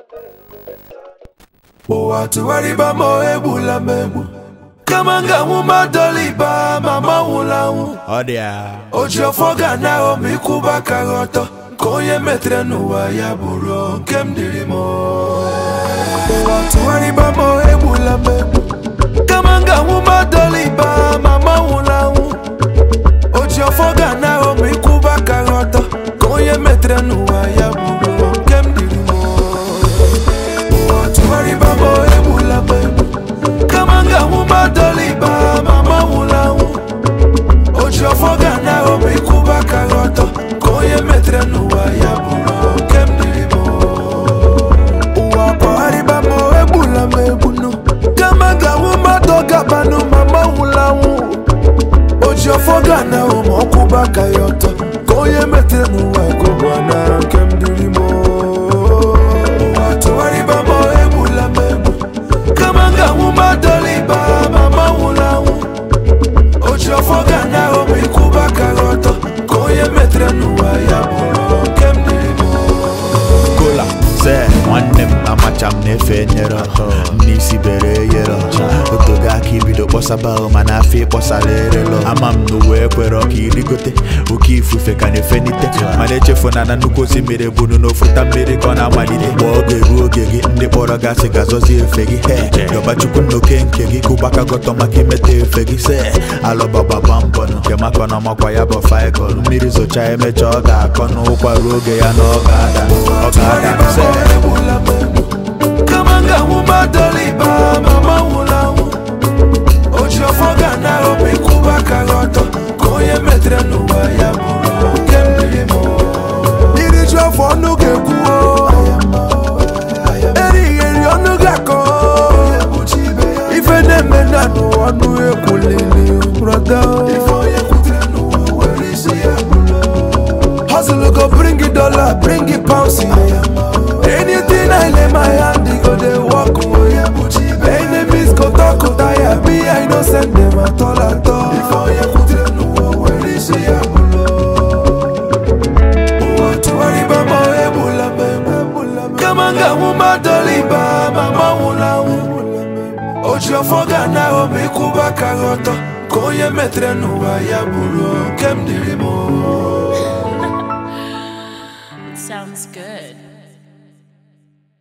ụwa tụgharịba ma egbula m egbu kama m ga-anwụ madoliba ma manwụla anwụ Ọ dị ya. o ji ọfọ ga na m ịkwụba aka gị ọtọ ka onye metere n'ụwa ya bụrụ nke m dịrị m ụwa tụgharịba ma egbula m egbu kama m ga-anwụ madoliba ma manwụla anwụ o ji ọfọ ga na m ịkwụba aka gị ọtọ ka onye metere n'ụwa ya bụrụ nke m dịrị m ụwa tụgharịba ma egbula m egbu kama m ga-anwụ madoliba ma manwụla anwụ o ji ọfọ ga na m ịkwụba aka gị ọtọ ka onye metere n'ụwa ya bụrụ nke m dịrị m ụwa kpagharịba m egbula m egbunu kama m ga-anwụ mmadụ gabanụ ma manwụla anwụ o ji ọfọ ga na m ọkwụba aka ya ọtọ ka onye metere n'ụwa gụgwa na nke m dịrị m ụwa tụgharịba m egbula m egbu kama m ga-anwụ madoliba ma manwụla anwụ o ji ọfọ ga na m ịkwụba aka gị ọtọ ka onye metere n'ụwa ya bụrụ nke m dịrị m kola se nwanne m amacha m na-efe nyere n'isi bere yere otogo aka ibido kpọsaba ahụ mana afọ ịkpọsara erelo ama m n'ụwa ekwere ọka irigote oke ifufe ka na-efenite mana echefu na na nnukwu osimiri bunu n'ofuta mmiri ka ọ na-amalite mgbe oge ruo oge gị ndị kpọrọ gasị ga-azọzi efe gị he yọbachukwu nnoke nke gị kụbaka gọtọ maka imeta efe gị se alọbagbagba mbọ nke maka na ọmakwa ya bụ faịkọl mmiri zocha emecha ọ ga-akọ n'ụkwa ruo oge ya na ọ ga-ada ọ ga-ada se egbula m egbu kama m ga-anwụ madoliba ma manwụla anwụ o ji ọfọ ga na m ịkwụba aka gị ọtọ ka onye metere n'ụwa ya bụrụ nke m dịrị m iri ji ọfọ ọnụ ga-ekwuo erighị eri ọnụ ga-akọ ife na-eme na n'ụwa ọnụ ekwulili brọda Hustle go bring it dollar, bring it pounds Anything I lay my hand, it go they walk away. Enemies go talk, go tire me, I no send them at all at all. Before you put it no where is she Tuwariba ma ebula me Kamanga wuma doliba mama wula wu Oji ọfọ ga na omi kwụba ka ghọtọ Ka onye metere n'ụwa ya bụrụ nke m dịrị m